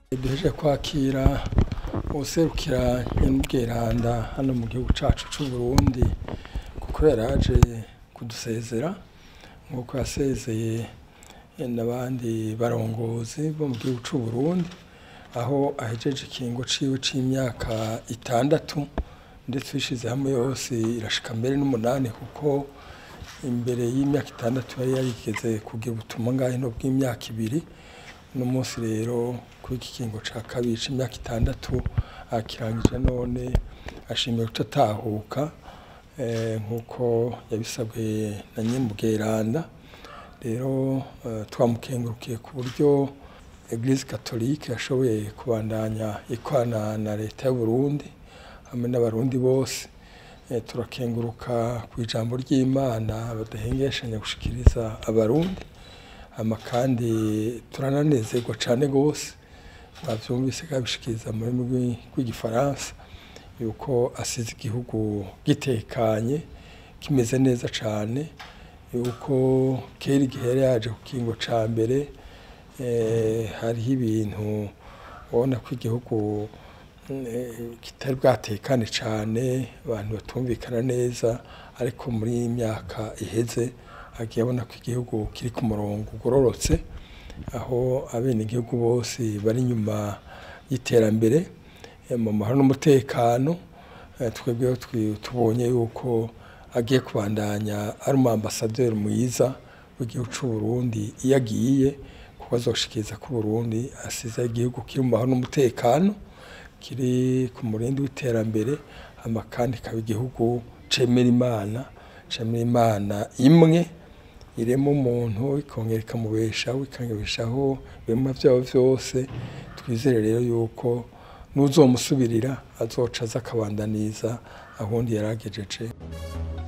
duheje kwakira uwuserukira nyamubweranda hano mu gihugu cacu c'uburundi kuko yaraje kudusezera nk'uko yasezeye n'abandi barongozi bo mu gihugu c'uburundi aho ahejeje ikingo ciwe c'imyaka itandatu ndetse bishize hamwe yose irashika mbere n'umunani kuko imbere y'imyaka itandatu yari yarigeze kugira ubutumwa ngahe no bw'imyaka ibiri uno munsi rero kuri iki kingo ca kabiri c'imyaka itandatu akirangije none ashimiye gutatahuka nk'uko yabisabwe na nyamubweranda rero twamukengurukiye ku buryo eglise catholique yashoboye kubandanya ikwana na leta y'uburundi hamwe n'abarundi bose turakenguruka ku ijambo ry'imana badahengeshanya gushikiriza abarundi hama kandi turananezerwa cane gose mwavyumvise kabishikiriza mu rurimi rw'igifaransa yuko asize igihugu gitekanye kimeze neza cane yuko kera igihe yari yaje ku kingo ca mbere hariho ibintu ubona ko igihugu kitari bwatekane cane abantu batumvikana neza ariko muri iyi myaka iheze agiye abona ko igihugu kiri ku murongo ugororotse aho abenegihugu bose bari inyuma y'iterambere mu mahoro n'umutekano twebweho tubonye yuko agiye kubandanya ari umu ambasaderi mwiza w'igihugu c'uburundi iyo agiye kuko azoshikiriza ko uburundi asize igihugu kiri mu mahoro n'umutekano kiri ku murindi w'iterambere hama kandi ikaba igihugu cemera imana cemera imana imwe irema umuntu ikongera ikamubeshaho ikamubeshaho ibiremwa vyabo vyose twizere rero yuko n'uzomusubirira azoca aza akabandaniza ahundi yaragejeje